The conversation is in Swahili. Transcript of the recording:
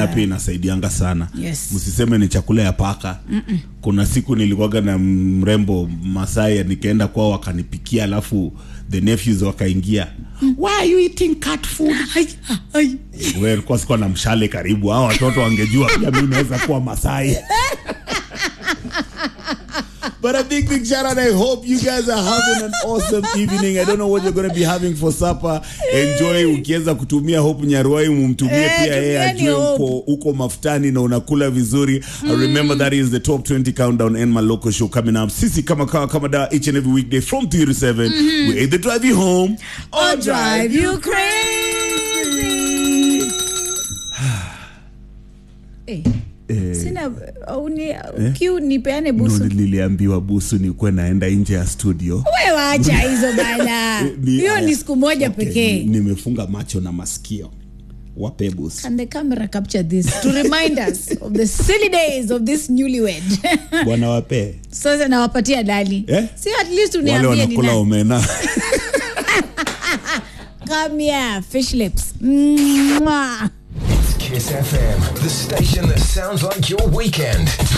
omena pia inasaidianga sana Yes. msiseme ni chakula ya paka Mm-mm. kuna siku nilikuwaga na mrembo masai nikaenda kwao wakanipikia alafu the nephews wakaingia why are you eating cat food Ai, ai. Wewe kwa sikuwa na mshale karibu hao watoto wangejua pia mimi naweza kuwa masai But a big, big shout out. I hope you guys are having an awesome evening. I don't know what you're going to be having for supper. Enjoy. Ukiweza kutumia Hope Nyaruai, mumtumie Eh, pia yeye tumieni ajue Hope. uko, uko mafutani na unakula vizuri. I remember that is the top 20 countdown and my local show coming up. Sisi kama kawa kama da each and every weekday from 3 to 7. We either drive you home Or drive you crazy. Eh, Eh, sina au ni kiu nipeane no, busu niliambiwa busu nikuwe naenda nje ya studio. we wacha hizo bana Ni- hiyo aya. ni siku moja Okay, pekee ni- Nimefunga macho na masikio. Wape busu. Can the camera capture this to remind us of the silly days of this newlywed? Bwana wape. Sasa nawapatia dali. Eh? Si at least Wale uniambie ni wanakula nani. omena. Come here, fish lips. Mwah. Kiss FM, the station that sounds like your weekend.